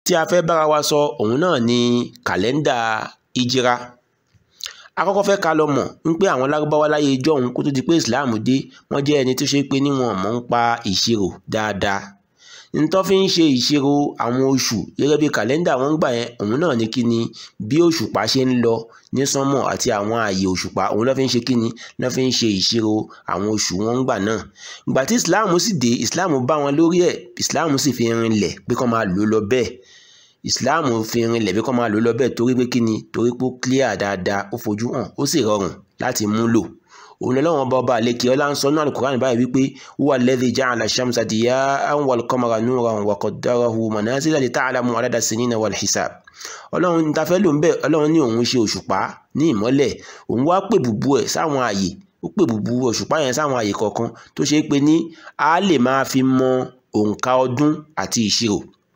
tí a fẹ́ bára wa sọ òun náà ni kàlẹ́ndà ìjìra akọ́kọ́ fẹ́ ká lọ mọ̀ ń pé àwọn lárúbáwá láyé ijọ́hun kó tó di pé islam dé wọ́n jẹ́ ẹni tó ṣe pé níwọ̀n mọ̀ ń pa ìṣirò dáadáa ntọ́ fi ń ṣe ìṣirò àwọn oṣù gẹ́gẹ́ bí kàlẹ́ndà wọn gbà yẹn òun náà ní kíni bí òṣùpá ṣe ń lọ ní sánmọ̀ àti àwọn ààyè òṣùpá òun ló fi ń ṣe kíni ló fi ń ṣe ìṣirò àwọn oṣù wọn gbà náà ìgbà tí islam sì dé islam bá wọn lórí ẹ̀ islam sì fi rinlẹ̀ pé kó máa lò lọ bẹ́ẹ̀ islam fi rinlẹ̀ pé kó máa lò lọ bẹ́ẹ̀ torí pé kíni torí pé ó clear dáadáa ó fojú hàn ó sì rọrùn láti mú lò òun lọ́wọ́n bá ọba àlekè ọlá ń sọ náà alukur'an báyìí wípé huwa alladhi ja'ala ash-shamsa diya'an wal qamara nuran wa qaddarahu manazila li ta'lamu adada as-sinina wal hisab ọlọ́run ní tafẹ́ ló ń bẹ̀ ọlọ́run ní òun ṣe òṣùpá ní ìmọ́lẹ̀ òun wá pè bùbú ẹ̀ sáwọn ààyè ó pè bùbú òṣùpá yẹn sáwọn ààyè kọ̀ọ̀kan tó ṣe é pé ní a lè máa fi mọ òǹkà ọdún àti ìṣirò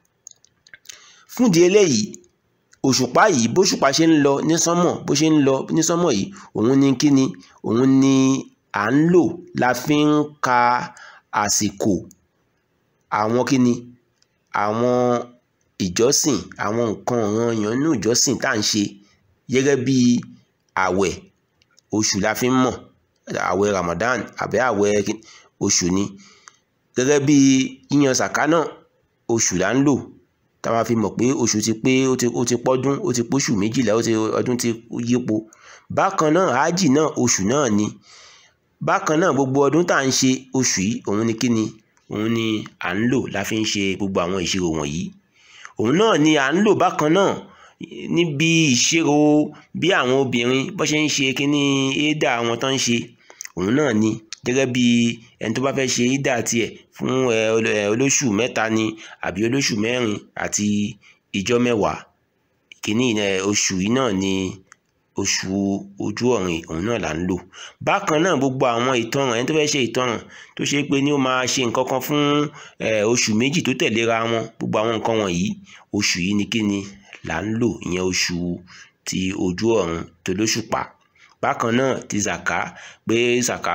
fúndìí eléyìí òṣùpá yìí bóṣùpá ṣe ń lọ ní sánmọ̀ bó ṣe ń lọ ní sánmọ̀ yìí òun ni kíni òun ni à ń lò la fi ń ka àsìkò àwọn kíni àwọn ìjọsìn àwọn nǹkan ọ̀ranyàn nínú ìjọsìn tá à ń ṣe gẹ́gẹ́ bí àwẹ̀ oṣù la fi ń mọ̀ àwẹ̀ Ramadan àbẹ́ àwẹ̀ oṣù ni gẹ́gẹ́ bí yíyan sàká náà oṣù là ń lò tá a máa fi mọ̀ pé oṣù ti pé ó ti ó ti pọ́dún ó ti póṣù méjìlá ó ti ọdún ti yípo bákan náà hájì náà oṣù náà ni bákan náà gbogbo ọdún tá à ń ṣe oṣù yìí òun ni kíni òun ni à ń lò la fi ń ṣe gbogbo àwọn ìṣirò wọ̀nyí òun náà ni à ń lò bákan náà níbi ìṣirò bí àwọn obìnrin bó ṣe ń ṣe kíní éèdà àwọn tó ń ṣe òun náà ni gẹ́gẹ́ bí ẹni tó bá fẹ́ ṣe ídà tiẹ̀ fún olóṣù mẹ́ta ni àbí olóṣù mẹ́rin àti ìjọ mẹ́wàá kìíní oṣù yìí náà ni oṣù ojú ọ̀rìn òun náà là ń lò bákan náà gbogbo àwọn ìtanràn ẹni tó fẹ́ ṣe ìtanràn tó ṣe pé ní ó máa ṣe nǹkan kan fún oṣù méjì tó tẹ̀léra wọn gbogbo àwọn nǹkan wọ̀nyí oṣù yìí ni kíni là ń lò ìyẹn oṣù ti ojú ọ̀run tó lóṣùpá bákan náà ti zaka pé zaka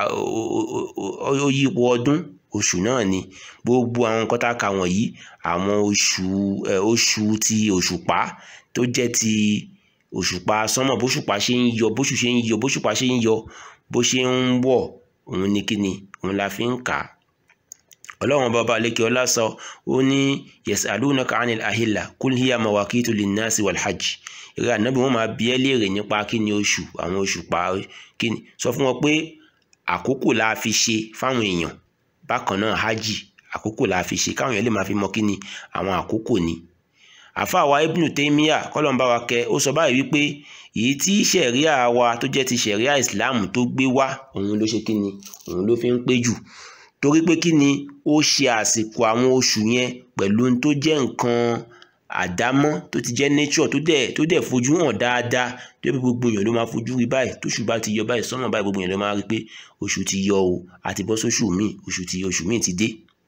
ó yípo ọdún oṣù náà ni gbogbo àwọn nǹkan tá a kà wọ̀nyí àwọn oṣù oṣù ti òṣùpá tó jẹ́ ti òṣùpá sánmọ̀ bóṣùpá ṣe ń yọ bóṣù ṣe ń yọ bóṣùpá ṣe ń yọ bó ṣe ń wọ̀ òun ni kíni òun la fi ń kà á ọlọ́run bàbá alẹ́kẹ́ ọlá sọ ó ní yasalunaka anil ahilla kul hiya mawakitu linnasi walhajj ìrẹ́ ànábì wọn máa bi ẹ́ léèrè nípa kíni oṣù àwọn oṣù pa kíni sọ fún wọn pé àkókò la fi ṣe fáwọn èèyàn bákan náà hajj àkókò la fi ṣe káwọn èèyàn lè máa fi mọ kíni àwọn àkókò ni àfáà wa ibnu taymiya kọ́lọ́n bá wa kẹ́ ó sọ báyìí wípé èyí tí ṣẹ̀ríà wa tó jẹ́ ti ṣẹ̀ríà islam tó gbé wá òun ló ṣe kíni òun ló fi ń pé jù torí pé kí ni ó ṣe àsìkò àwọn oṣù yẹn pẹ̀lú ohun tó jẹ́ nǹkan àdámọ́ tó ti jẹ́ nature tó dẹ̀ tó dẹ̀ fojú hàn dáadáa tó yẹ pé gbogbo èèyàn ló máa fojú rí báyìí tóṣù bá ti yọ báyìí sọ́nà báyìí gbogbo èèyàn ló máa rí pé oṣù ti yọ o àti bọ́ sóṣù míì oṣù ti oṣù míì ti dé.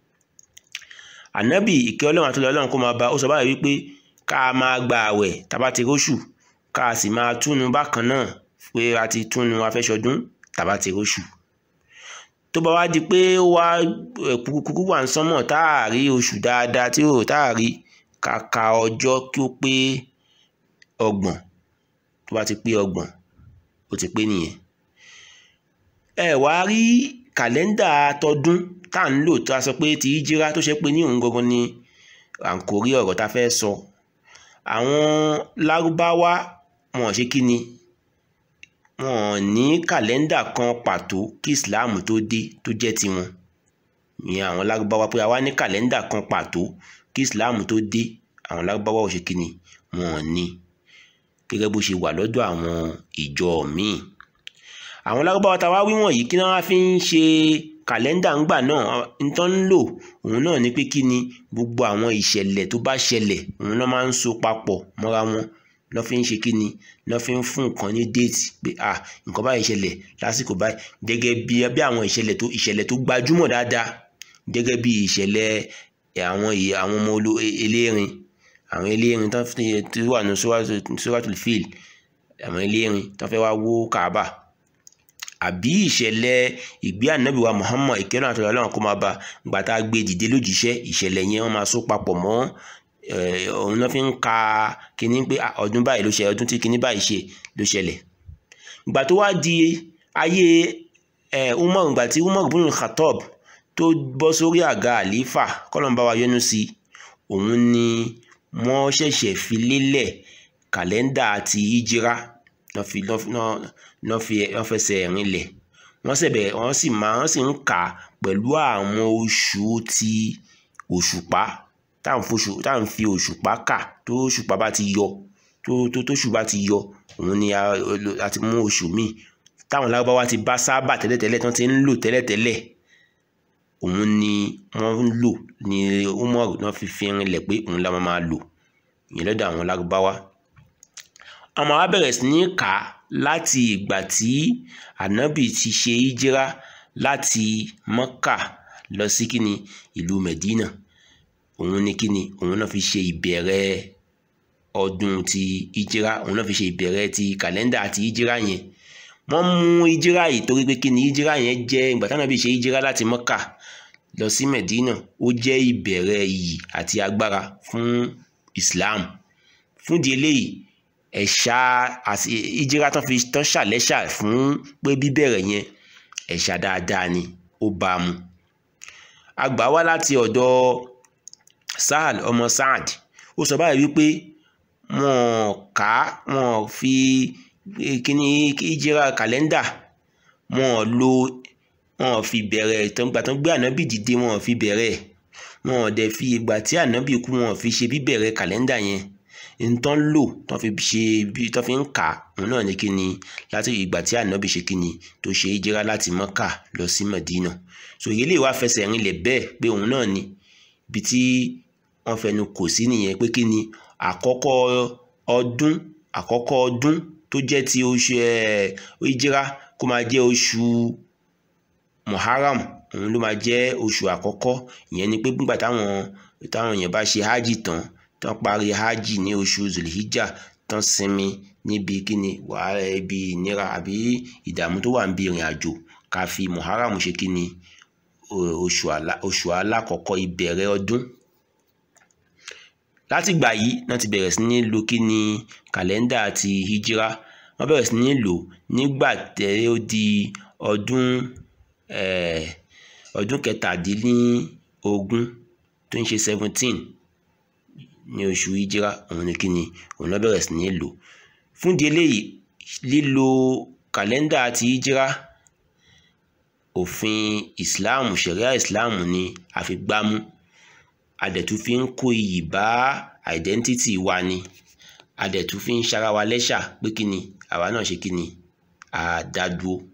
ànábì ìkẹ́ ọlọ́run àti ọlọ́run kó máa bá ó sọ báyìí wípé ká máa gba àwẹ̀ tá bá ti róṣù ká sì máa túnu bákan náà pé a ti túnu afẹ́ṣọdún tá bá ti róṣù tó bá wá di pé ó wá kúkú wà ń sánmọ̀ tá a rí oṣù dáadáa tí ó tá a rí kàkà ọjọ́ kí ó pé ọgbọ̀n tó bá ti pé ọgbọ̀n ó ti pé nìyẹn. ẹ wá rí kàlẹ́ndà tọdún tá à ń lò tó a sọ pé ti ìjírá tó ṣe pé ní òun gangan ni à ń kórí ọ̀rọ̀ tá a fẹ́ sọ àwọn lárúbáwá wọn ṣe kí ni wọn ní kàlẹ́ndà kan pàtó kí islam tó dé tó jẹ́ tiwọn ìyẹn àwọn lárúbáwá pé àwa ní kàlẹ́ndà kan pàtó kí islam tó dé àwọn lárúbáwá ò ṣe kí ni wọn ní gẹ́gẹ́ bó ṣe wà lọ́dọ̀ àwọn ìjọ míì àwọn lárúbáwá tá a wá wí wọ̀nyí kí wọ́n fi ń ṣe kàlẹ́ndà ńgbà náà nǹkan ń lò òun náà ni pé kí ni gbogbo àwọn ìṣẹ̀lẹ̀ tó bá ṣẹlẹ̀ òun náà máa ń so papọ̀ mọ́ra wọn lọ́ fi ń ṣe kí ni lọ́ fi ń fún nǹkan ní déètì pé ah nǹkan báyìí ṣẹlẹ̀ lásìkò báyìí gẹ́gẹ́ bí bí àwọn ìṣẹ̀lẹ̀ tó ìṣẹ̀lẹ̀ tó gbajúmọ̀ dáadáa gẹ́gẹ́ bí ìṣẹ̀lẹ̀ àwọn àwọn ọmọ olo elérin àwọn elérin tó wà ní suratul fil àwọn elérin tó fẹ́ wá wó kaaba àbí ìṣẹ̀lẹ̀ ìgbé ànábì wa muhammad ìkẹ́rọ̀ àti ọlọ́run kó máa bá gbà tá a gbé dìde lójíṣẹ́ ìṣẹ̀lẹ̀ yẹn wọ́n máa so papọ̀ mọ́ òun náà fi ń ka kíní pé ọdún báyìí ló ṣe ọdún tí kíní báyìí ṣe ló ṣẹlẹ̀ ìgbà tó wá di ayé umar ìgbà tí umar ibn Khattab tó bọ́ sórí àga àlífà kọ́lọ́mbà wa yọ́nú sí òun ni wọ́n ṣẹ̀ṣẹ̀ fi lélẹ̀ kàlẹ́ndà àti ìjírá wọ́n fi wọ́n fẹsẹ̀ rinlẹ̀ wọ́n sẹ̀bẹ̀ wọ́n sì máa wọ́n sì ń kà pẹ̀lú àwọn oṣù ti òṣùpá tá à ń fi òṣùpá kà tó òṣùpá bá ti yọ tó tó tóṣù bá ti yọ òun ni a ti mú oṣù míì táwọn lárúbáwá ti bá sábà tẹ́lẹ̀tẹ́lẹ̀ tí wọ́n ti ń lò tẹ́lẹ̀tẹ́lẹ̀ òun ni wọ́n ń lò ní umar náà fi fi rinlẹ̀ pé òun la máa lò ìyẹn lọ́dọ̀ àwọn lárúbáwá àmọ́ a bẹ̀rẹ̀ sí ní kà á láti ìgbà tí ànábì ti ṣe ìjírá láti mọ́kà lọ sí kíni ìlú medina òun ni kíni òun náà fi ṣe ìbẹ̀rẹ̀ ọdún ti ìjírá òun náà fi ṣe ìbẹ̀rẹ̀ ti kàlẹ́ndà àti ìjírá yẹn wọ́n mú ìjírá yìí torí pé kíni ìjírá yẹn jẹ́ ìgbà tí ànábì ṣe ìjírá láti mọ́kà lọ sí medina ó jẹ́ ìbẹ̀rẹ̀ iyì àti agbára fún islam fúndì eléyìí ẹ̀ṣà àti ìjírá tán fi tán ṣàlẹ́ṣà fún pé bíbẹ̀rẹ̀ yẹn ẹ̀ṣà dáadáa ni ó bá a mu a gbà wá láti ọ̀dọ̀ Sahal ọmọ Saad ó sọ báyìí wípé wọn kà á wọn fi kíní ìjírá kàlẹ́ndà wọn lo wọn fi bẹ̀rẹ̀ ìgbà tán gbé ànábì dìde wọn fi bẹ̀rẹ̀ wọn dẹ̀ fi ìgbà tí ànábì kú wọn fi ṣe bíbẹ̀rẹ̀ kàlẹ́ndà yẹn ntọ́n lò tọ́n fi ṣe bí tọ́n fi ń kà òun náà ní kíni láti ìgbà tí ànábì ṣe kíni tó ṣe ìjírá láti mọ́kà lọ sí Mẹ̀dínà so èyí lè wá fẹsẹ̀ rinlẹ̀ bẹ́ẹ̀ pé òun náà ni ibi tí wọ́n fẹnu kò sí nìyẹn pé kíni àkọ́kọ́ ọdún àkọ́kọ́ ọdún tó jẹ́ ti oṣù ìjírá kó máa jẹ́ oṣù Muharram òun ló máa jẹ́ oṣù àkọ́kọ́ ìyẹn ni pé nígbà táwọn táwọn èèyàn bá ṣe hajj tán tán parí hajj ní oṣù zulhijjah tán sinmi níbi kíni wàhálà ibi ìnira àbí ìdààmú tó wà níbi ìrìn àjò ká fi muharram ṣe kíni oṣù alákọ̀ọ́kọ́ ìbẹ̀rẹ̀ ọdún láti gbà yìí náà ti bẹ̀rẹ̀ sí ní lo kíni kàlẹ́ndà àti hijira wọ́n bẹ̀rẹ̀ sí ní lò nígbà tẹ́ ó di ọdún ọdún kẹtàdínlógún tó ń ṣe seventeen ní oṣù ìjírá òun ni kíni òun náà bẹ̀rẹ̀ sí ní lò fún di eléyìí lílo kàlẹ́ndà àti ìjírá òfin ìsìláàmù ṣẹ̀ríà ìsìláàmù ni a fi gbámú adẹ̀tún fi ń kó iyì bá àìdẹ́ntítì wa ni adẹ̀tún fi ń ṣara wa lẹ́ṣà pé kíni àwa náà ṣe kíni àdádúró